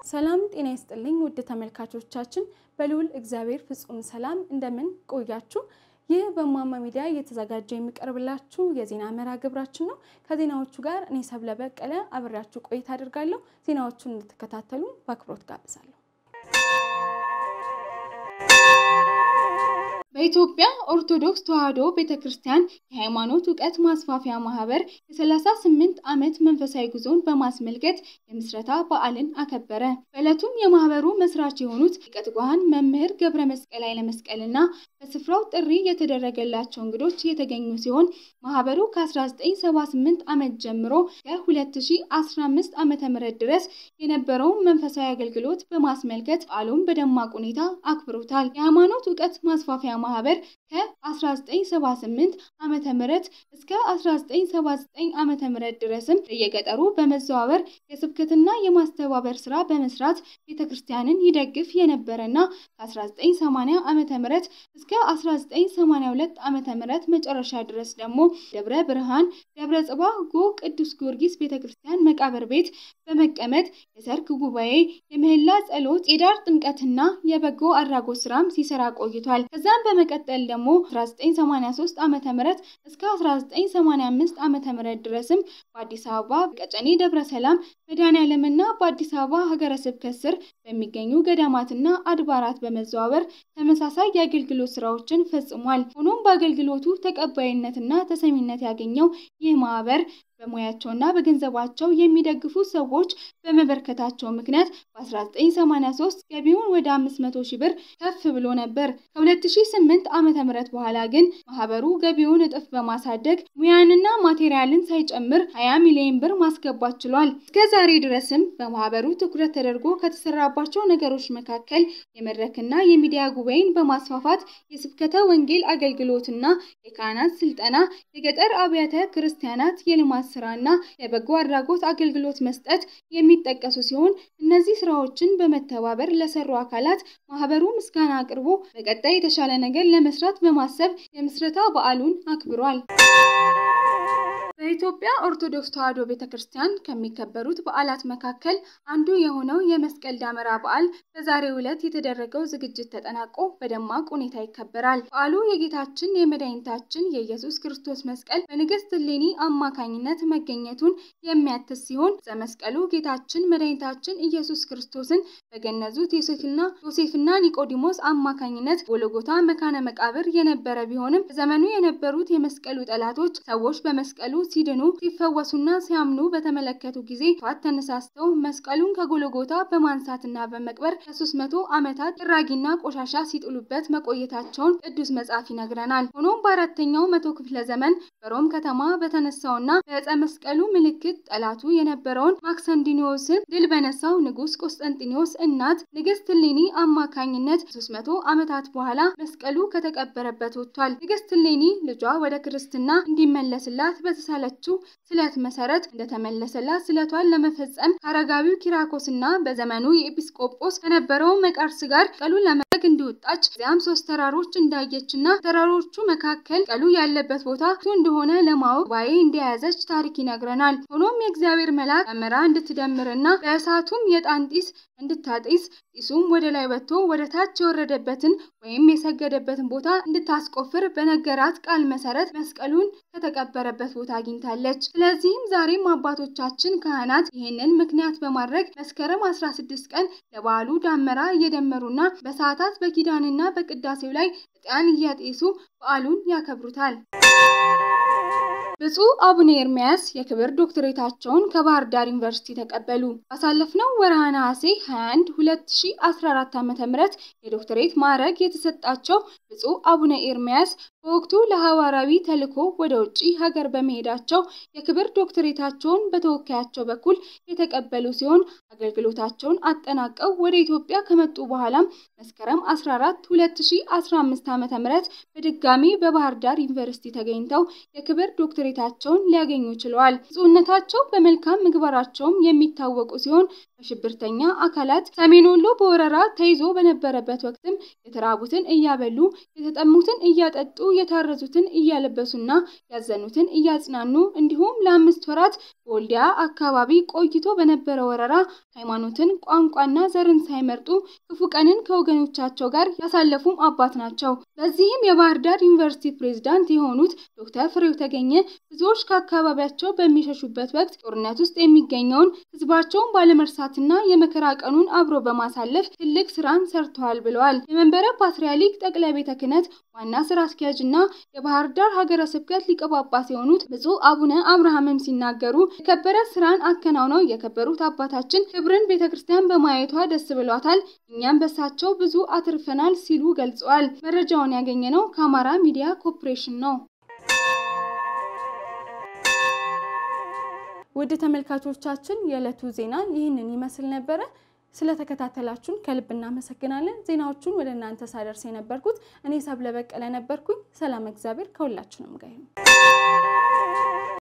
ሰላም ጤና ይስጥልኝ ውድ ተመልካቾቻችን፣ በልዑል እግዚአብሔር ፍጹም ሰላም እንደምን ቆያችሁ? ይህ በማማ ሚዲያ እየተዘጋጀ የሚቀርብላችሁ የዜና መርሃ ግብራችን ነው። ከዜናዎቹ ጋር እኔ ሰብለ በቀለ አብሬያችሁ ቆይታ አድርጋለሁ። ዜናዎቹን እንድትከታተሉ በአክብሮት ጋብዛለሁ። በኢትዮጵያ ኦርቶዶክስ ተዋሕዶ ቤተ ክርስቲያን የሃይማኖት እውቀት ማስፋፊያ ማህበር የ38 ዓመት መንፈሳዊ ጉዞን በማስመልከት የምስረታ በዓልን አከበረ። በዕለቱም የማህበሩ መስራች የሆኑት ሊቀ ትጉሃን መምህር ገብረ መስቀል ኃይለ መስቀልና በስፍራው ጥሪ የተደረገላቸው እንግዶች የተገኙ ሲሆን ማህበሩ ከ1978 ዓመት ጀምሮ ከ2015 ዓ.ም ድረስ የነበረውን መንፈሳዊ አገልግሎት በማስመልከት በዓሉን በደማቅ ሁኔታ አክብሮታል። የሃይማኖት እውቀት ማስፋፊያ ማህበር ከ1978 ዓመተ ምህረት እስከ 1979 ዓመተ ምህረት ድረስም በየገጠሩ በመዘዋወር የስብከትና የማስተባበር ስራ በመስራት ቤተክርስቲያንን ይደግፍ የነበረና ከ1980 ዓመተ ምህረት እስከ 1982 ዓመተ ምህረት መጨረሻ ድረስ ደግሞ ደብረ ብርሃን ደብረ ጽባ ጎ ቅዱስ ጊዮርጊስ ቤተክርስቲያን መቃብር ቤት በመቀመጥ የሰርክ ጉባኤ፣ የምህላ ጸሎት፣ የዳር ጥምቀትና የበጎ አድራጎት ስራም ሲሰራ ቆይቷል። ከዛም በመቀጠል ደግሞ 1983 ዓመተ ምህረት እስከ 1985 ዓመተ ምህረት ድረስም በአዲስ አበባ ቀጨኔ ደብረ ሰላም መድኃኔዓለምና በአዲስ አበባ ሀገረ ስብከት ስር በሚገኙ ገዳማትና አድባራት በመዘዋወር ተመሳሳይ የአገልግሎት ስራዎችን ፈጽሟል። ሆኖም በአገልግሎቱ ተቀባይነትና ተሰሚነት ያገኘው ይህ ማህበር በሙያቸውና በገንዘባቸው የሚደግፉ ሰዎች በመበርከታቸው ምክንያት በ1983 ገቢውን ወደ 500 ሺህ ብር ከፍ ብሎ ነበር። ከ2008 ዓመተ ምህረት በኋላ ግን ማህበሩ ገቢውን እጥፍ በማሳደግ ሙያንና ማቴሪያልን ሳይጨምር 20 ሚሊዮን ብር ማስገባት ችሏል። እስከ ዛሬ ድረስም በማህበሩ ትኩረት ተደርጎ ከተሰራባቸው ነገሮች መካከል የመድረክና የሚዲያ ጉባኤን በማስፋፋት የስብከተ ወንጌል አገልግሎትና የካህናት ስልጠና፣ የገጠር አብያተ ክርስቲያናት የልማት ስራና የበጎ አድራጎት አገልግሎት መስጠት የሚጠቀሱ ሲሆን እነዚህ ስራዎችን በመተባበር ለሰሩ አካላት ማህበሩ ምስጋና አቅርቦ በቀጣይ የተሻለ ነገር ለመስራት በማሰብ የምስረታ በዓሉን አክብሯል። በኢትዮጵያ ኦርቶዶክስ ተዋሕዶ ቤተ ክርስቲያን ከሚከበሩት በዓላት መካከል አንዱ የሆነው የመስቀል ደመራ በዓል በዛሬው ዕለት የተደረገው ዝግጅት ተጠናቆ በደማቅ ሁኔታ ይከበራል። በዓሉ የጌታችን የመድኃኒታችን የኢየሱስ ክርስቶስ መስቀል በንግሥት እሌኒ አማካኝነት መገኘቱን የሚያትስ ሲሆን ዘመስቀሉ ጌታችን መድኃኒታችን ኢየሱስ ክርስቶስን በገነዙት ዮሴፍና ዮሴፍና ኒቆዲሞስ አማካኝነት ጎልጎታ መካነ መቃብር የነበረ ቢሆንም በዘመኑ የነበሩት የመስቀሉ ጠላቶች ሰዎች በመስቀሉ ሲድኑ ሲፈወሱና ሲያምኑ በተመለከቱ ጊዜ ቷት ተነሳስተው መስቀሉን ከጎልጎታ በማንሳትና በመቅበር ከሶስት መቶ ዓመታት ጥራጊና ቆሻሻ ሲጥሉበት መቆየታቸውን ቅዱስ መጽሐፍ ይነግረናል። ሆኖም በአራተኛው መቶ ክፍለ ዘመን በሮም ከተማ በተነሳውና በዕፀ መስቀሉ ምልክት ጠላቱ የነበረውን ማክሰንዲኒዎስን ድል በነሳው ንጉሥ ቆስጠንጢኖስ እናት ንግሥት እሌኒ አማካኝነት ሶስት መቶ ዓመታት በኋላ መስቀሉ ከተቀበረበት ወጥቷል። ንግሥት እሌኒ ልጇ ወደ ክርስትና እንዲመለስላት በተሳለ ለችው ስለት መሰረት እንደተመለሰላት ስለቷን ለመፈጸም ከአረጋዊው ኪራኮስና በዘመኑ የኤጲስቆጶስ ከነበረው መቃርስ ጋር ቀሉን ለመድረግ እንዲወጣች እዚያም ሶስት ተራሮች እንዳየችና ተራሮቹ መካከል ቀሉ ያለበት ቦታ እንደሆነ ለማወቅ ጉባኤ እንደያዘች ታሪክ ይነግረናል። ሆኖም የእግዚአብሔር መልአክ ደመራ እንድትደምርና በእሳቱም የዕጣን ጢስ እንድታጢስ ጢሱም ወደ ላይ ወጥቶ ወደ ታች የወረደበትን ወይም የሰገደበትን ቦታ እንድታስቆፍር በነገራት ቃል መሰረት መስቀሉን ከተቀበረበት ቦታ አግኝታለች። ስለዚህም ዛሬም አባቶቻችን ካህናት ይህንን ምክንያት በማድረግ መስከረም 16 ቀን ለበዓሉ ዳመራ እየደመሩና በሰዓታት በኪዳንና በቅዳሴው ላይ ዕጣን እያጤሱ በዓሉን ያከብሩታል። ብፁዕ አቡነ ኤርምያስ የክብር ዶክትሬታቸውን ከባህር ዳር ዩኒቨርሲቲ ተቀበሉ። ባሳለፍነው ወርሃ ነሐሴ 21 2014 ዓ.ም የዶክትሬት ማዕረግ የተሰጣቸው ብፁዕ አቡነ ኤርምያስ በወቅቱ ለሐዋርያዊ ተልእኮ ወደ ውጭ ሀገር በመሄዳቸው የክብር ዶክትሬታቸውን በተወካያቸው በኩል የተቀበሉ ሲሆን አገልግሎታቸውን አጠናቀው ወደ ኢትዮጵያ ከመጡ በኋላም መስከረም 14 2015 ዓ.ም በድጋሚ በባህር ዳር ዩኒቨርሲቲ ተገኝተው የክብር ዶክትሬታቸውን ሊያገኙ ችለዋል። ብፁዕነታቸው በመልካም ምግባራቸውም የሚታወቁ ሲሆን በሽብርተኛ አካላት ሰሜን ወሎ በወረራ ተይዞ በነበረበት ወቅትም የተራቡትን እያበሉ የተጠሙትን እያጠጡ የታረዙትን እያለበሱና ያዘኑትን እያጽናኑ እንዲሁም ለአምስት ወራት በወልዲያ አካባቢ ቆይቶ በነበረ ወረራ ሃይማኖትን፣ ቋንቋና ዘርን ሳይመርጡ ክፉ ቀንን ከወገኖቻቸው ጋር ያሳለፉም አባት ናቸው። በዚህም የባህር ዳር ዩኒቨርሲቲ ፕሬዝዳንት የሆኑት ዶክተር ፍሬው ተገኘ ብዙዎች ከአካባቢያቸው በሚሸሹበት ወቅት ጦርነት ውስጥ የሚገኘውን ህዝባቸውን ባለመርሳትና የመከራ ቀኑን አብሮ በማሳለፍ ትልቅ ስራን ሰርተዋል ብለዋል። የመንበረ ፓትርያርክ ጠቅላይ ቤተ ክህነት ዋና ስራ አስኪያጅ እና የባህር ዳር ሀገረ ስብከት ሊቀ ጳጳስ የሆኑት ብፁዕ አቡነ አብርሃምም ሲናገሩ የከበረ ስራን አከናውነው የከበሩት አባታችን ክብርን ቤተ ክርስቲያን በማየቷ ደስ ብሏታል፣ እኛም በሳቸው ብዙ አትርፈናል ሲሉ ገልጸዋል። መረጃውን ያገኘነው ከአማራ ሚዲያ ኮርፖሬሽን ነው። ውድ ተመልካቾቻችን የዕለቱ ዜና ይህንን ይመስል ነበረ። ስለተከታተላችሁን ከልብ እናመሰግናለን። ዜናዎቹን ወደ እናንተ ሳደርስ የነበርኩት እኔ ሰብለ በቀለ ነበርኩኝ። ሰላም፣ እግዚአብሔር ከሁላችንም ጋር ይሁን።